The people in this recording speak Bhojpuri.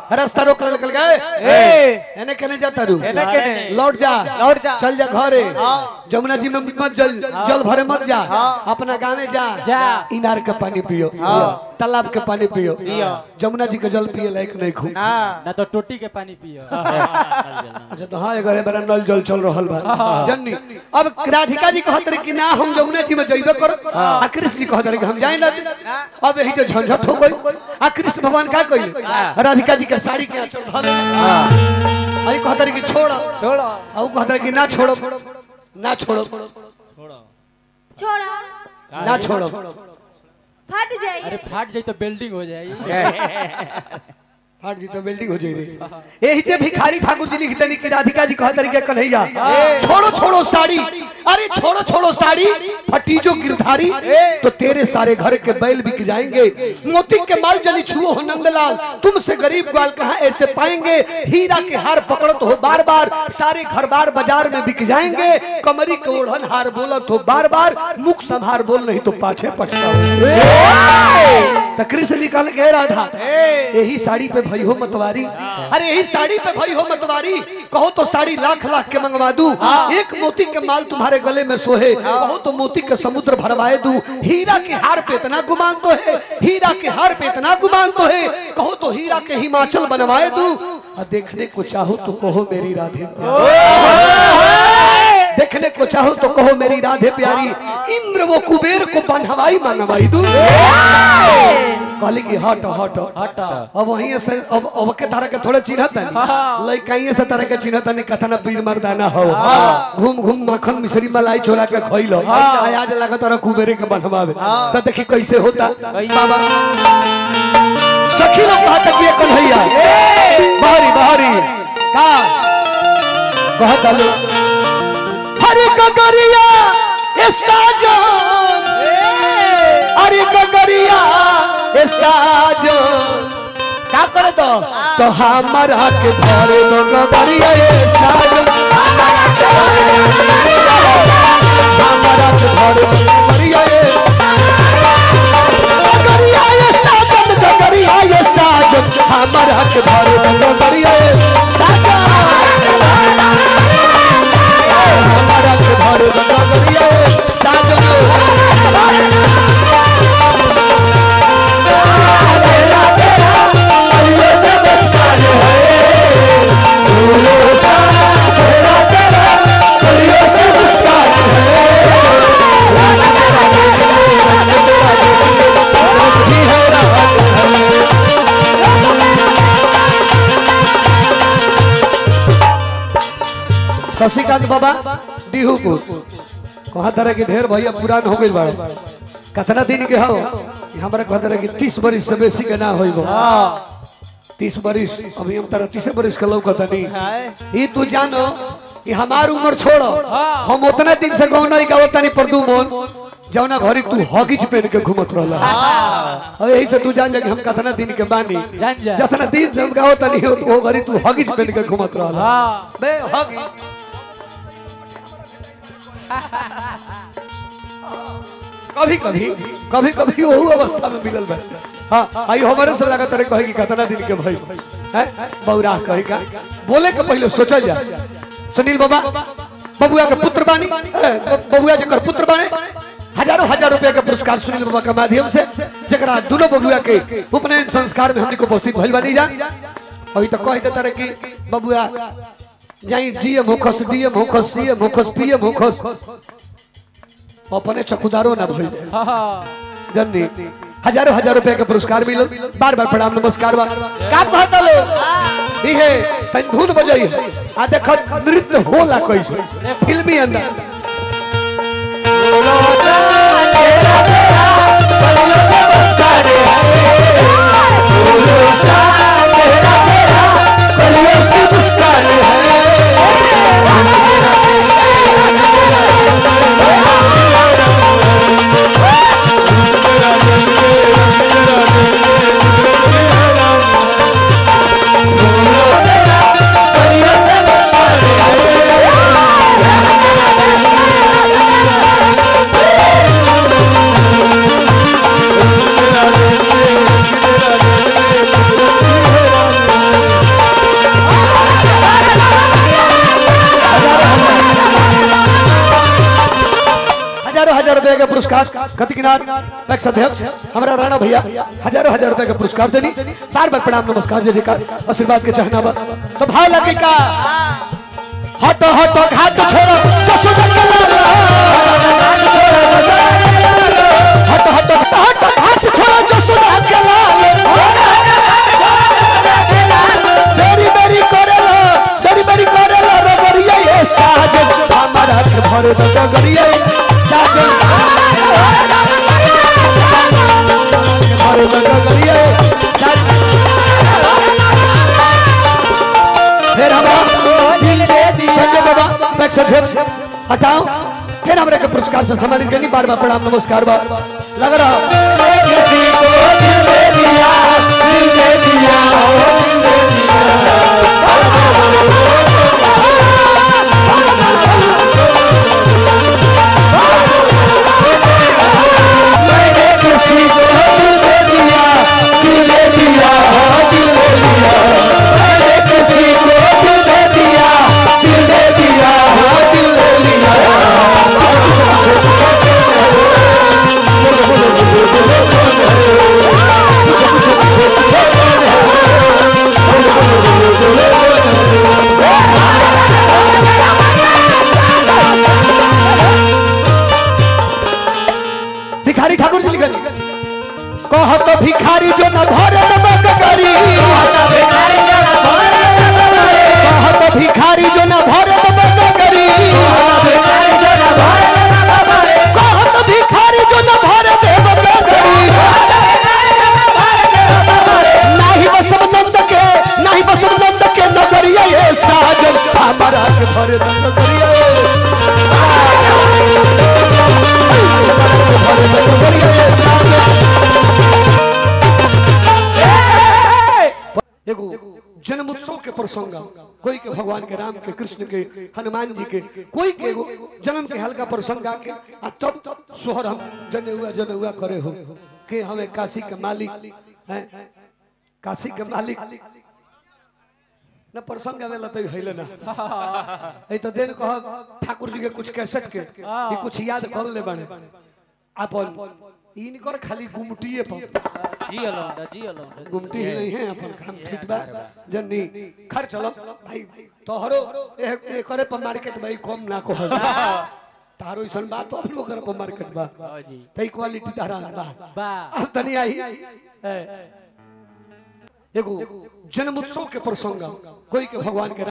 रास्ता रोक ले निकल गए ए एने केने जाता रू एने केने लौट जा लौट जा। चल जा घरे जमुना जी में मत जल जल भरे मत जा अपना गाँव में जा जा। इनार के पानी पियो तालाब के पानी पियो पियो। जमुना जी के जल पिए लायक नहीं खूब ना ना तो टोटी के पानी पियो अच्छा तो हाँ एगो बड़ा नल जल चल रहल बा जननी अब राधिका जी कहत रही कि ना हम जमुना जी में जइबे करो आ कृष्ण जी कहत रही कि हम जाए ना अब यही जो झंझट हो गई आ कृष्ण भगवान का कइले राधिका जी के साड़ी के आंचल धल आई कहत रही कि छोड़ छोड़ो आ ऊ कहत रही कि ना छोड़ो ना छोड़ो छोड़ा ना छोड़ो फट जाइए अरे फाट जाई तो बिल्डिंग हो जाई हट जी तो बिल्डिंग हो जाएगी यही जे भिखारी ठाकुर जी लिखते नहीं कि राधिका जी कहत रही के कन्हैया छोड़ो छोड़ो साड़ी अरे छोड़ो छोड़ो साड़ी फटी जो गिरधारी तो तेरे सारे घर के बैल बिक जाएंगे मोती के माल जनी छुओ हो नंदलाल तुमसे गरीब ग्वाल कहाँ ऐसे पाएंगे हीरा के हार पकड़त हो बार बार सारे घर बार बाजार में बिक जाएंगे कमरी के ओढ़न हार बोलत हो बार बार मुख संभार बोल नहीं तो पाछे पछताओ तो कृष्ण जी कहल के राधा यही साड़ी पे भई हो मतवारी अरे यही साड़ी पे भई हो मतवारी कहो तो साड़ी लाख लाख के मंगवा दू एक मोती के माल तुम्हारे गले में सोहे कहो तो मोती के समुद्र भरवाए दू हीरा के हार पे इतना गुमान तो है हीरा के हार पे इतना गुमान तो है कहो तो हीरा के हिमाचल बनवाए दू और देखने को चाहो तो कहो मेरी राधे देखने को चाहो तो कहो मेरी राधे प्यारी इंद्र वो कुबेर को बनवाई मनवाई दू कहली कि हट हट हट अब वहीं से अब अब के तरह के थोड़े चिन्हत है लइकाइए से तरह के चिन्हत है कथा ना पीर मर्दाना हो घूम घूम मक्खन मिश्री मलाई छोड़ा के खइलो आज लागत रहा कुबेरे के बनवावे तो देखी कैसे होता बाबा सखी लोग कहता कि ये कन्हैया बाहरी बाहरी का कहता लो हरे गगरिया ए साजन अरे गगरिया ए साजन का करे तो तो हमारा के धरे दो गगरिया ए साजन हमारा के धरे दो गगरिया ए गगरिया ए साजन गगरिया ए साजन हमारा के धरे दो गगरिया ए साजन हमारा के धरे दो गगरिया ए साजन शशिकांत बाबा डिहूपुर कहा तरह के ढेर भैया पुरान हो गई बाड़े कतना दिन के हो कि हमरा कहा तरह के तीस बरिस से बेसी के ना होइबो तीस बरिस अभी हम तरह तीसे बरिस के लौकता नहीं ई तू जानो कि हमार उम्र छोड़ो हम उतना दिन से गाँव नहीं गावत तनी प्रदुमन जौना घरी तू हॉगिज पहन के घूमत रहला अब यही से तू जान जा कि हम कतना दिन के बानी जान जा। जतना दिन से हम गावत तनी हो तो वो घरी तू हॉगिज पहन के घूमत रहला हाँ बे हॉगिज कभी कभी कभी कभी वहू अवस्था में मिलल बा हाँ आई हमारे से लगा तेरे कहे कि कितना दिन के भाई हैं बौरा कहे का बोले के पहले सोचल जा सुनील बाबा बबुआ के पुत्र बानी ए, ब- बबुआ जकर पुत्र बाने हजारों हजार रुपया के पुरस्कार सुनील बाबा के माध्यम से जकरा दोनों बबुआ के उपनयन संस्कार में हमनी को उपस्थित भइल बानी जा अभी तो कह देता रहे कि बबुआ जाई डीएम होखस डीएम होखस सीएम होखस पीएम होखस अपने चकुदारो ना भइल हाँ जननी हजारों हजार रुपया के पुरस्कार मिलो बार बार प्रणाम नमस्कार बा का कहता लो इहे तन धुन बजई है आ देख नृत्य होला कैसे फिल्मी अंदर Thank पुरस्कार कतिकिनार पैक्स अध्यक्ष हमारा राणा भैया हजारों हजार रुपए का पुरस्कार देनी बार बार प्रणाम नमस्कार जय जयकार आशीर्वाद के चाहना बा तो भाव लगे का हट हट घाट छोड़ो जसोदा के लाला हट हट हट घाट छोड़ो जसोदा के लाला बेरी बेरी करेला बेरी बेरी करेला रगड़िया ये साजन हमारा के भरे दो रगड़िया साजन भरे दो रगड़िया साजन फिर हमारा दिल दे दिया संजय बाबा पैक्स अध्यक्ष हटाओ फिर हमारे के पुरस्कार से सम्मानित करनी बार बार प्रणाम नमस्कार बा लग रहा मैंने किसी को दिल दे दिया दिल दे दिया दिल दे दिया मैंने किसी को दिल दे दिया दिल दे दिया दिल दे दिया भिखारी ठाकुर जी लिखनी कह तो भिखारी जो न भरे नमक करी कह तो भिखारी जो न भरे नमक करी कह तो भिखारी जो न भरे देवक करी नाही बसव नंद के नाही बसव नंद के नगरिया ये साजन हमारा के भरे नगरिया भरे नगरिया ये साजन एगो जन्म उत्सव के प्रसंग कोई के भगवान के राम के कृष्ण के हनुमान जी के कोई के एगो जन्म के हल्का प्रसंग आके आ तब सोहर हम जने हुआ जने हुआ करे हो के हमें काशी के मालिक हैं काशी के मालिक न प्रसंग आवेला तो हइले ना ए तो दिन कह ठाकुर जी के कुछ कैसेट के ये कुछ याद कर ले बने अपन इनकर खाली गुमटिए पर जी अलौंदा जी अलौंदा गुमटी ही नहीं है अपन काम फिट बा जन्नी खर चलो भाई तोहरो ए ए करे पर मार्केट भाई कम ना को तारो इसन बात तो अपनो करे पर मार्केट बा जी तई क्वालिटी तारा बा बा अब तनी आई ए, एगो जन्म उत्सव के प्रसंग कोई के भगवान के